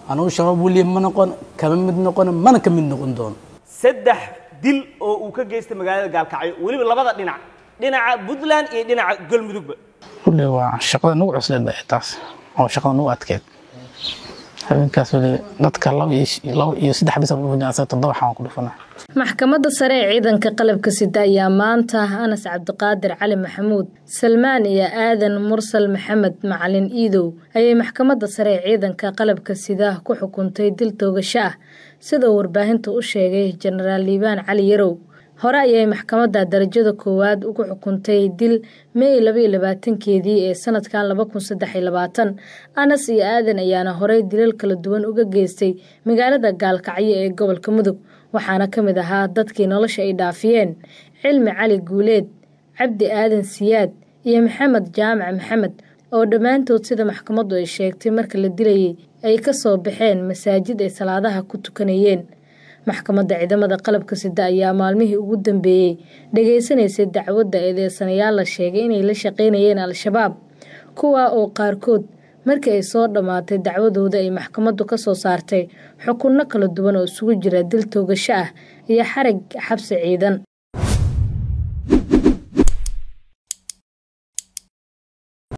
anugu shabaab weliya ma noqon kama mid noqon mana ka mid noqon doono saddex dil oo uu ka geystay magaalada gaalkacyo weliba labada dhinac dhinaca puntland iyo dhinaca galmudugba kulli waa shaqada nagu cusleed ba taas oo shaqada nagu adkeed habeenkaas weli dadka laba iyo saddex bis asa toddoba xaan ku dhufana maxkamadda sare ee ciidanka qalabka sida ayaa maanta anas cabdiqaadir cali maxamuud salmaan iyo aadan mursal maxamed macalin iidow ayay maxkamadda sare ee ciidanka qalabka sida ku xukuntay dil toogasho ah sidoo warbaahinta u sheegay jenaraal liibaan cali yarow hore ayay maxkamadda darajada koowaad ugu xukuntay dil mey labaiyo labaatankeedii ee sanadkan laba kun saddex iyo labaatan anas iyo aadan ayaana horey dilal kala duwan uga geystay magaalada gaalkacyo ee gobolka mudug waxaana ka mid ahaa dadkii nolosha ay dhaafiyeen cilmi cali guuleed cabdi aadan siyaad iyo maxamed jaamac maxamed oo dhammaantood sida maxkamaddu ay sheegtay marka la dilayay ay ka soo baxeen masaajid ay salaadaha ku tukanayeen maxkamadda ciidamada qalabka sida ayaa maalmihii ugu dambeeyey dhegaysanaysay dacwadda eedeysanayaal la sheegay inay la shaqaynayeen al-shabaab kuwa oo qaarkood markii ay soo dhammaatay dacwadooda ay maxkamaddu ka soo saartay xukunno kala duwan oo isugu jira dil toogasho ah iyo xarig xabsi ciidan